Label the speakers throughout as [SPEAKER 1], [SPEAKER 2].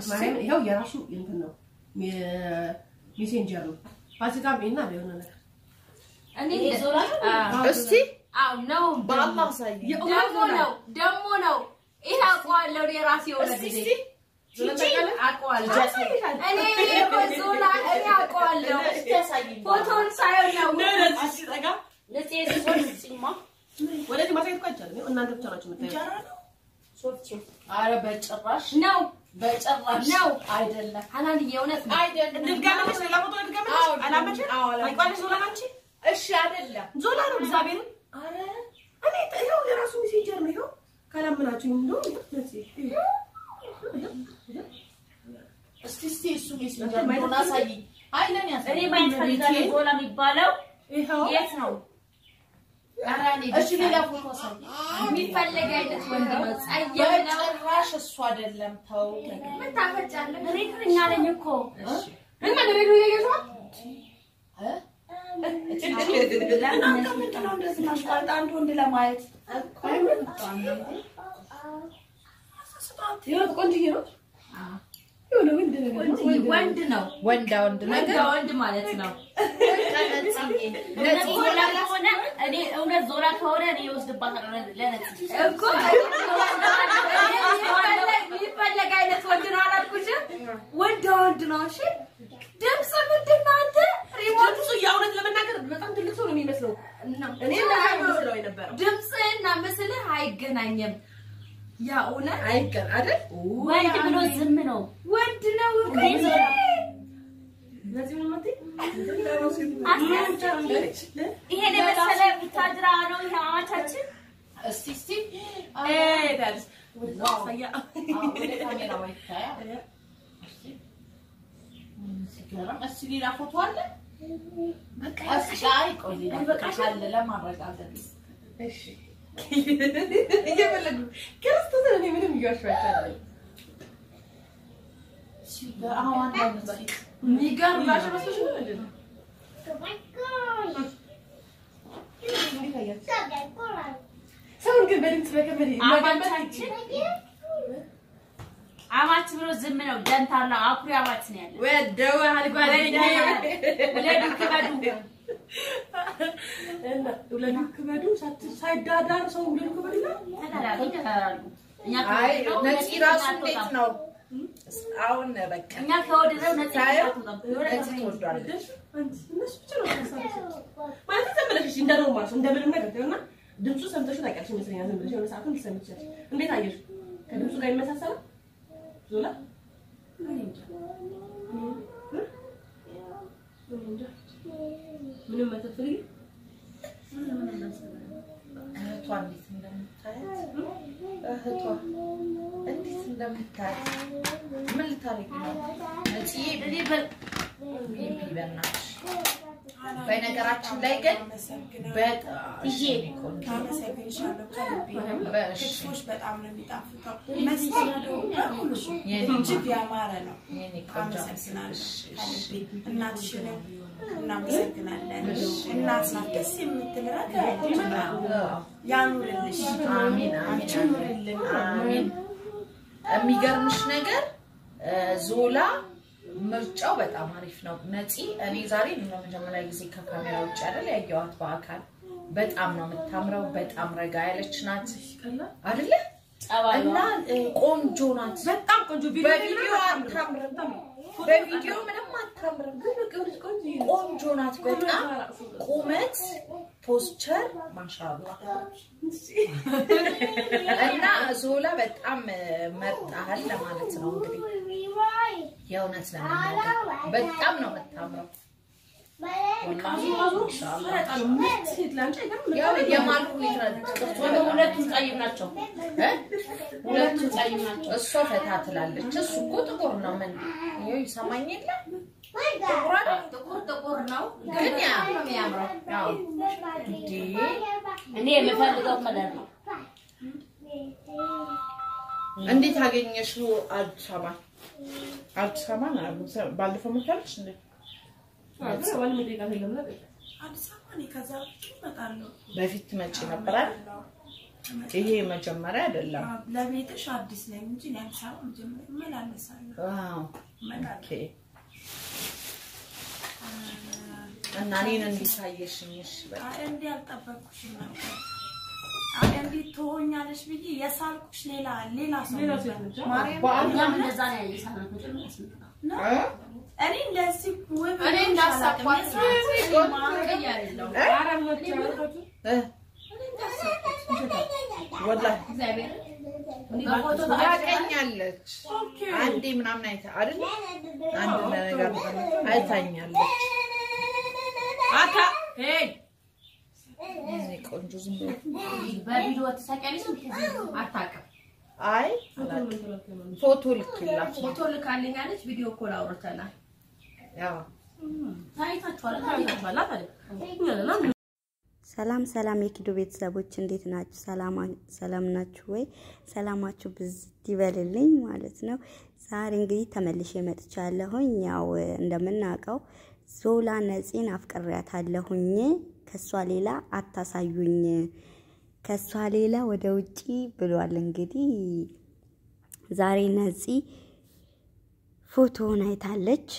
[SPEAKER 1] ማርያምን ይኸው የራሱ እንትን ነው ሜሴንጀር ነው። ፋሲካ ቤና የሆነ ነገር
[SPEAKER 2] እኔ
[SPEAKER 3] ዞላ
[SPEAKER 2] አዎ
[SPEAKER 4] እስቲ
[SPEAKER 2] አዎ ነው
[SPEAKER 4] በአላህ አሳየኝ።
[SPEAKER 2] ደግሞ ነው ደግሞ ነው ይሄ አውቀዋለሁ እኔ ራሴ የሆነ
[SPEAKER 4] እስቲ
[SPEAKER 2] ጊዜ
[SPEAKER 4] እስቲ
[SPEAKER 2] ቺቺ አውቀዋለሁ እኔ በዞላ እኔ አውቀዋለሁ
[SPEAKER 3] እስቲ ያሳይኝ።
[SPEAKER 2] ፎቶን ሳይሆን ነው
[SPEAKER 3] ነፂ የዚህ ሶስት ሲማ
[SPEAKER 1] ወደዚህ ማሳየት እኮ አይቻልም። ይኸው እናንተ ብቻ ናችሁ የምታዩት።
[SPEAKER 3] እንጀራ ነው። ሶፍት ሶፍት
[SPEAKER 2] አረ በጭራሽ ነው
[SPEAKER 3] በጭራሽ
[SPEAKER 2] ነው
[SPEAKER 3] አይደለም
[SPEAKER 2] ሀናንዬ የእውነት ነው
[SPEAKER 3] አይደለም።
[SPEAKER 1] ልድገምልሽ፣ ሌላ ፎቶ ልድገምልሽ?
[SPEAKER 3] አዎ፣
[SPEAKER 1] አላመችም?
[SPEAKER 3] አዎ፣ አላመችም።
[SPEAKER 1] ታውቂዋለሽ ዞላ አንቺ?
[SPEAKER 3] እሺ አይደለም።
[SPEAKER 1] ዞላ ነው እግዚአብሔርን
[SPEAKER 3] አረ
[SPEAKER 1] እኔ ይኸው የራሱ ሜሴንጀር ነው። ይኸው ካላመናችሁ እንደው ለዚህ
[SPEAKER 3] እስቲ እስቲ እሱ ሜሴንጀር እንደሆነ አሳይኝ። አይ ለኔ
[SPEAKER 2] እኔ
[SPEAKER 3] አሳይኝ።
[SPEAKER 2] ማየት ፈልጋለሁ ዞላ የሚባለው
[SPEAKER 1] ይኸው
[SPEAKER 2] የት ነው ኧረ እኔ
[SPEAKER 3] እሺ
[SPEAKER 2] ብቻ
[SPEAKER 3] ሌላ ፎቶ አሳይኝ።
[SPEAKER 2] የሚፈለግ አይነት ወንድ ነው ጸየም ነው
[SPEAKER 3] በጭራሽ እሱ አይደለም። ተው
[SPEAKER 2] ምን ታፈጫለህ እኛ ነኝ እኮ
[SPEAKER 1] ምን ማለት ነው? እያየሽው ነው?
[SPEAKER 3] እ? እናንተ ምንድን ነው እንደዚህ ማሽቃልጥ አንድ ወንድ ለማየት
[SPEAKER 1] ይኸው ቆንጆዬ ነው። የሆነ ወንድ ነገር ነው።
[SPEAKER 2] ወንድ ነው
[SPEAKER 4] ወንዳ ወንድ
[SPEAKER 2] ወንድ
[SPEAKER 4] ነገር
[SPEAKER 2] ወንድ ማለት ነው
[SPEAKER 3] ነፂዬ
[SPEAKER 2] እውነት ዞላ ከሆነ እኔ እውነት ዞላ ከሆነ እኔ እወስድባታለሁ ለነፂ እኮ የሚፈለግ አይነት ወንድ ነው አላልኩሽም ወንድ ወንድ ነው እሺ ድምፅ ምንድን ነው አንተ ሪሞት
[SPEAKER 1] ድምፁ የእውነት ለመናገር በጣም ትልቅ ሰው ነው የሚመስለው። እኔ እንደዛ ነው የምመስለው የነበረው።
[SPEAKER 2] ድምፅህና ምስልህ አይገናኝም ያ እውነት
[SPEAKER 1] አይገር አይደል?
[SPEAKER 2] ወንድ ብሎ ዝም ነው ወንድ ነው
[SPEAKER 1] ለዚህ ምን ማለት
[SPEAKER 2] ይሄን የመሰለ ቡታጅራ ነው ይሄ አማቻችን
[SPEAKER 3] እስቲ እስቲ
[SPEAKER 1] እ ዳርስ
[SPEAKER 3] ዋው
[SPEAKER 1] ሳያ
[SPEAKER 3] አዎ፣ ወደ ካሜራ ወይ ታያ እስቲ ምን ሲገርም። እስቲ ሌላ ፎቶ አለ? እስኪ አይ ቆይ ሌላ ፎቶ ካለ ለማረጋገጥ
[SPEAKER 1] እሺ እየፈለጉ ክርስቶስን እኔ ምንም እየዋሸኋቸው አይደለም።
[SPEAKER 3] ሲገርም። አዎ አንድ አይነት ፊት
[SPEAKER 1] የሚገርም ላሽ መስሎሽ ነው እንዴ? እንዴት አያችሁ? ሰውን ግን በድምፅ በገመድ
[SPEAKER 2] አማቻችን አማች ብሎ ዝም ነው ደንታላ አኩሪ አማች ነው ያለው
[SPEAKER 1] ወደዋል ጓደኛ
[SPEAKER 2] ውለዱ ክበዱ
[SPEAKER 1] እና ውለዱ ክበዱ ሳት- ሳይዳዳር ሰው ውለዱ ክበዱ ይላል።
[SPEAKER 2] ተዳዳሉ ተዳዳሉ እኛ
[SPEAKER 4] አይ
[SPEAKER 2] ከወደድነው
[SPEAKER 4] ነፂ
[SPEAKER 2] ነፂ
[SPEAKER 4] ራሱ
[SPEAKER 2] አትወጣም።
[SPEAKER 4] እንዴት ነው? አሁን በቃ
[SPEAKER 2] እኛ ከወደድነው ነፂ
[SPEAKER 4] ሳየው
[SPEAKER 2] አትወጣም። የሆነ
[SPEAKER 4] ነፂ
[SPEAKER 2] ነገር
[SPEAKER 4] ትወዷለች።
[SPEAKER 1] አንቺ እነሱ ብቻ ነው የሚያሳዩት። ማለት ዝም ብለሽ እሺ፣ እንደ ኖርማል ሰው እንደ ምንም ነገር እና ድምፁ ሰምተሽው ታውቂያለሽ ይመስለኛል። ዝም ብለሽ የሆነ ሰዓትም ልትሰሚ ትችያለሽ። እንዴት አየሽ? ከድምፁ ጋር ይመሳሰላል? ዞላ እኔ እንጃ። እ? እኔ እንጃ። ምንም አትፈልጊ?
[SPEAKER 4] እህቷ እንዴት እንደምታያት እህቷ እንዴት እንደምታያት ምን ልታረጊ ነው? ነፂዬ
[SPEAKER 2] እኔ በ-
[SPEAKER 4] ቤቢ በእናትሽ በነገራችን ላይ ግን በጣም
[SPEAKER 2] ይሄ
[SPEAKER 4] ቆንጆ
[SPEAKER 5] አመሰግንሻለሁ ከልቤ ነው።
[SPEAKER 4] በእሺ
[SPEAKER 5] ክትፎች በጣም ነው የሚጣፍጠው። መስተንግዶ በሙሉ
[SPEAKER 4] የኔ
[SPEAKER 5] እጅግ ያማረ ነው።
[SPEAKER 4] የኔ ቆንጆ
[SPEAKER 5] አመሰግናለሁ ከልቤ። እናትሽንም እናመሰግናለን። እናት ናት ደስ የምትል ረጋ ያለች ናት። ያኑርልሽ።
[SPEAKER 4] አሚን አሚን
[SPEAKER 5] አንቺ ኑርልን።
[SPEAKER 4] አሚን። የሚገርምሽ ነገር እ፣ ዞላ ምርጫው በጣም አሪፍ ነው። ነፂ እኔ ዛሬ ለመጀመሪያ ጊዜ ከካሜራ ውጭ አይደል ያየኋት በአካል በጣም ነው የምታምረው። በጣም ረጋ ያለች ናት አይደለ?
[SPEAKER 2] ጸባዩ
[SPEAKER 4] እና እ፣ ቆንጆ ናት።
[SPEAKER 1] በጣም ቆንጆ ቪዲዮ
[SPEAKER 4] በቪዲዮ አታምርም። በቪዲዮ ምንም አታምርም። ቆንጆ ናት በጣም ቁመት፣ ፖስቸር ማሻአላ እና ዞላ በጣም መርጣሃል ለማለት ነው እንግዲህ የእውነት ለመናገር በጣም ነው የምታምረው። ወላሂ ማሻአላ።
[SPEAKER 1] ሴት ላንቺ አይገርም?
[SPEAKER 4] ያው የማሉ ሁኔታ
[SPEAKER 2] ወደ ሁለቱም ጸይም ናቸው
[SPEAKER 4] እ?
[SPEAKER 2] ሁለቱም ጸይም ናቸው
[SPEAKER 4] እሷ ፈታ ትላለች። እሱ እኮ ጥቁር ነው። ምን ይኸው ይሰማኝ የለ ጥቁር አይደል?
[SPEAKER 2] ጥቁር ጥቁር ነው
[SPEAKER 4] ግን ያ
[SPEAKER 2] በጣም ነው የሚያምረው
[SPEAKER 4] ያው እንዴ
[SPEAKER 2] እኔ የምፈልገው ከለር ነው
[SPEAKER 4] እንዴት አገኘሽው አዲስ አበባ? አዲስ አበባ ባለፈው መታለች እንዴ?
[SPEAKER 1] አዎ፣ ግን ዋል ምን ደቂቃ የለም ነበር።
[SPEAKER 5] አዲስ አበባ እኔ ከዛ በፊት እመጣለሁ።
[SPEAKER 4] በፊት ትመጪ ነበራል። ይሄ መጀመሪያ አይደለም።
[SPEAKER 5] አዎ፣ ለቤትሽ አዲስ ነኝ እንጂ እኔ አዲስ አበባ መጀመሪያ እመላለሳለሁ።
[SPEAKER 4] ዋው
[SPEAKER 5] እመላለሳለሁ።
[SPEAKER 4] ኦኬ። እና እኔን እንዲታየሽኝ እሺ፣ በቃ
[SPEAKER 5] አይ እንዲህ አልጠበቅኩሽም ነበር። አይ እንዲህ ትሆኛለሽ ብዬ የሳልኩሽ ሌላ ሌላ ሰው
[SPEAKER 1] ሌላ
[SPEAKER 5] ነበር።
[SPEAKER 1] ሴት ነች።
[SPEAKER 2] ማርያም እኛም እንደዛ ነው ያየን ሳናት ነው ጭምር ያስመጣው።
[SPEAKER 5] ነው? እኔ እንደዚህ ውብ
[SPEAKER 2] እኔ
[SPEAKER 5] ሆንሽ
[SPEAKER 2] እንዳሰብኳት
[SPEAKER 5] አላውቅም። የሳልኩሽ
[SPEAKER 2] ማርያም ያለው
[SPEAKER 1] ኧረ ብሎት ያመጣችው
[SPEAKER 4] እ ወላሂ
[SPEAKER 2] እግዚአብሔር በፎቶ
[SPEAKER 4] ታውቀኛለች። አንዴ ምናምን አይታ አይደል? አንድ ነገር አይታኛለች።
[SPEAKER 1] አታ ሄይ
[SPEAKER 4] እኔ ቆንጆ ዝም ብሎ
[SPEAKER 2] በቪዲዮ ትሳቂያለሽ አታውቅም።
[SPEAKER 4] አይ ፎቶ ልክላት
[SPEAKER 2] ፎቶ ልካልኛለች። ቪዲዮ ኮል አውርተናል።
[SPEAKER 4] ያው
[SPEAKER 2] ታይታችኋል።
[SPEAKER 1] ባላት አይደል
[SPEAKER 6] ሰላም ሰላም የኪዶ ቤተሰቦች እንዴት ናችሁ? ሰላም ናችሁ ወይ? ሰላማችሁ ብዝት ይበልልኝ ማለት ነው። ዛሬ እንግዲህ ተመልሼ መጥቻለሁኝ። ያው እንደምናውቀው ዞላ ነፂን አፍቅሬያታለሁኝ። ከሷ ሌላ አታሳዩኝ፣ ከሷ ሌላ ወደ ውጪ ብሏል። እንግዲህ ዛሬ ነፂ ፎቶውን አይታለች።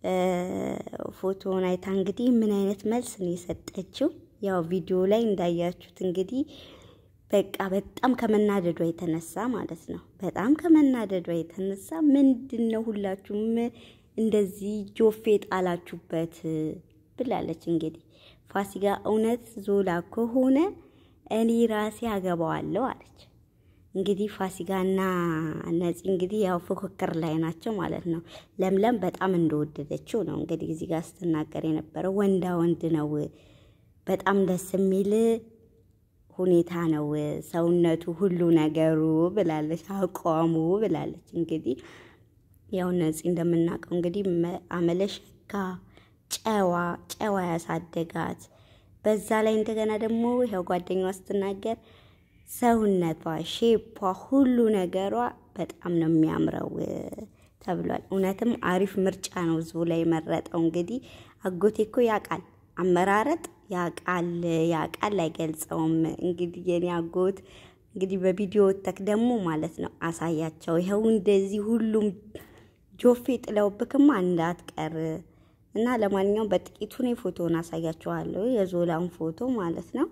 [SPEAKER 6] ፎቶውን አይታ እንግዲህ ምን አይነት መልስ ነው የሰጠችው? ያው ቪዲዮ ላይ እንዳያችሁት እንግዲህ በቃ በጣም ከመናደዷ የተነሳ ማለት ነው። በጣም ከመናደዷ የተነሳ ምንድን ነው ሁላችሁም እንደዚህ ጆፌ ጣላችሁበት ብላለች። እንግዲህ ፋሲካ እውነት ዞላ ከሆነ እኔ ራሴ አገባዋለሁ አለች። እንግዲህ ፋሲካና ነፂ እንግዲህ ያው ፉክክር ላይ ናቸው ማለት ነው። ለምለም በጣም እንደወደደችው ነው እንግዲህ እዚህ ጋር ስትናገር የነበረው ወንዳ ወንድ ነው በጣም ደስ የሚል ሁኔታ ነው ሰውነቱ፣ ሁሉ ነገሩ ብላለች። አቋሙ ብላለች። እንግዲህ ያው ነፂ እንደምናውቀው እንግዲህ አመለሸካ ጨዋ ጨዋ ያሳደጋት በዛ ላይ እንደገና ደግሞ ያው ጓደኛዋ ስትናገር ሰውነቷ፣ ሼፓ፣ ሁሉ ነገሯ በጣም ነው የሚያምረው ተብሏል። እውነትም አሪፍ ምርጫ ነው ዞላ የመረጠው። እንግዲህ አጎቴ እኮ ያውቃል አመራረጥ ያቃል ያቃል አይገልጸውም። እንግዲህ የኔ አጎት እንግዲህ በቪዲዮ ተክ ደግሞ ማለት ነው አሳያቸው። ይኸው እንደዚህ ሁሉም ጆፌ ጥለውብክማ እንዳትቀር እና ለማንኛውም በጥቂቱ እኔ ፎቶውን አሳያችኋለሁ። የዞላን ፎቶ ማለት ነው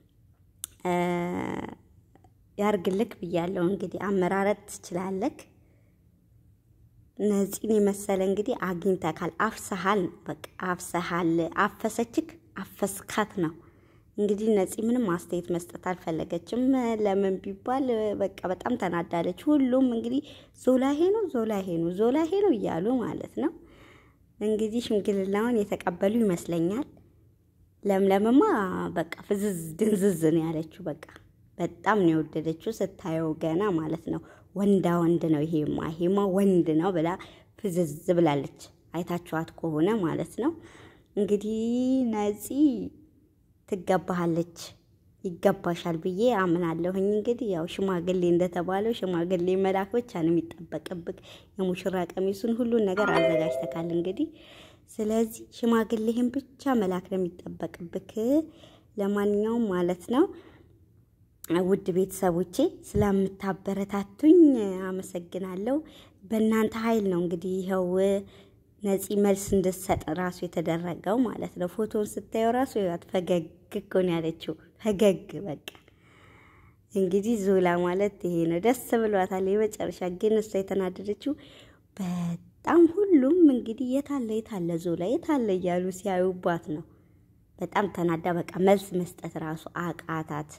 [SPEAKER 6] ያርግልክ ብያለሁ። እንግዲህ አመራረጥ ትችላለክ። ነፂን የመሰለ እንግዲህ አግኝተካል። አፍሰሃል፣ በቃ አፍሰሃል። አፈሰችክ አፈስካት ነው እንግዲህ። ነፂ ምንም አስተያየት መስጠት አልፈለገችም። ለምን ቢባል በቃ በጣም ተናዳለች። ሁሉም እንግዲህ ዞላ ይሄ ነው ዞላ ይሄ ነው ዞላ ይሄ ነው እያሉ ማለት ነው እንግዲህ ሽምግልናውን የተቀበሉ ይመስለኛል። ለምለምማ በቃ ፍዝዝ ድንዝዝ ነው ያለችው። በቃ በጣም ነው የወደደችው ስታየው ገና ማለት ነው። ወንዳ ወንድ ነው ይሄማ ይሄማ ወንድ ነው ብላ ፍዝዝ ብላለች። አይታችኋት ከሆነ ማለት ነው እንግዲህ ነፂ ትገባሃለች፣ ይገባሻል ብዬ አምናለሁኝ። እንግዲህ ያው ሽማግሌ እንደተባለው ሽማግሌ መላክ ብቻ ነው የሚጠበቅብክ። የሙሽራ ቀሚሱን ሁሉን ነገር አዘጋጅተካል እንግዲህ ስለዚህ ሽማግሌህን ብቻ መላክ ነው የሚጠበቅብክ። ለማንኛውም ማለት ነው ውድ ቤተሰቦቼ ስለምታበረታቱኝ አመሰግናለሁ። በእናንተ ኃይል ነው እንግዲህ ይኸው ነፂ መልስ እንድትሰጥ ራሱ የተደረገው ማለት ነው። ፎቶውን ስታየው ራሱ ይኸው ፈገግ እኮ ነው ያለችው። ፈገግ በቃ እንግዲህ ዞላ ማለት ይሄ ነው። ደስ ብሏታል። የመጨረሻ ግን እሷ የተናደደችው በጣም ሁሉም እንግዲህ የታለ የታለ ዞላ የታለ እያሉ ሲያዩባት ነው። በጣም ተናዳ በቃ መልስ መስጠት ራሱ አቃታት።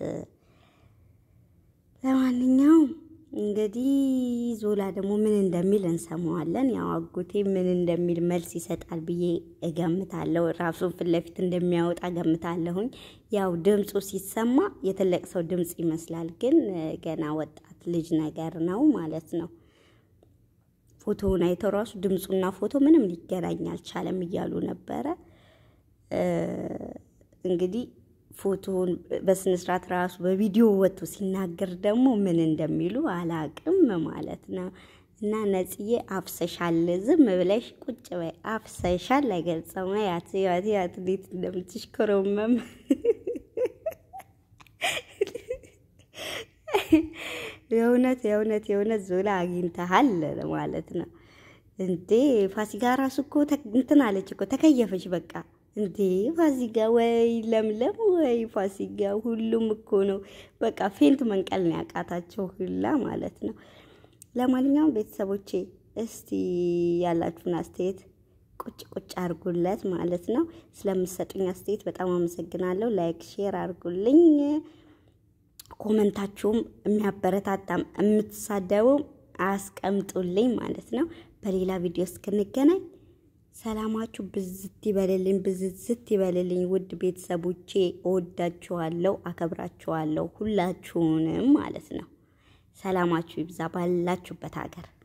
[SPEAKER 6] ለማንኛውም እንግዲህ ዞላ ደግሞ ምን እንደሚል እንሰማዋለን። ያው አጎቴ ምን እንደሚል መልስ ይሰጣል ብዬ እገምታለሁ። ራሱን ፊት ለፊት እንደሚያወጣ እገምታለሁኝ። ያው ድምፁ ሲሰማ የትልቅ ሰው ድምፅ ይመስላል፣ ግን ገና ወጣት ልጅ ነገር ነው ማለት ነው። ፎቶውን አይተው ራሱ ድምፁና ፎቶ ምንም ሊገናኝ አልቻለም እያሉ ነበረ። እንግዲህ ፎቶውን በስነስርዓት ራሱ በቪዲዮ ወጥቶ ሲናገር ደግሞ ምን እንደሚሉ አላቅም ማለት ነው። እና ነጽዬ አፍሰሻል፣ ዝም ብለሽ ቁጭ በይ። አፍሰሻል አይገልጸውም። ያት ያት ያት እንዴት እንደምትሽኮረመም የእውነት የእውነት የእውነት ዞላ አግኝተሃል ማለት ነው እንዴ። ፋሲካ ራሱ እኮ ተ- እንትን አለች እኮ ተከየፈች። በቃ እንዴ ፋሲካ ወይ ለምለም ወይ ፋሲካ ሁሉም እኮ ነው በቃ ፌንት መንቀል ነው ያቃታቸው ሁላ ማለት ነው። ለማንኛውም ቤተሰቦቼ እስቲ ያላችሁን አስተያየት ቁጭ ቁጭ አድርጉለት ማለት ነው። ስለምሰጡኝ አስተያየት በጣም አመሰግናለሁ። ላይክ ሼር አድርጉልኝ። ኮመንታችሁም የሚያበረታታም የምትሳደቡም አስቀምጡልኝ ማለት ነው። በሌላ ቪዲዮ እስክንገናኝ ሰላማችሁ ብዝት ይበልልኝ፣ ብዝዝት ይበልልኝ። ውድ ቤተሰቦቼ እወዳችኋለሁ፣ አከብራችኋለሁ ሁላችሁንም ማለት ነው። ሰላማችሁ ይብዛ ባላችሁበት ሀገር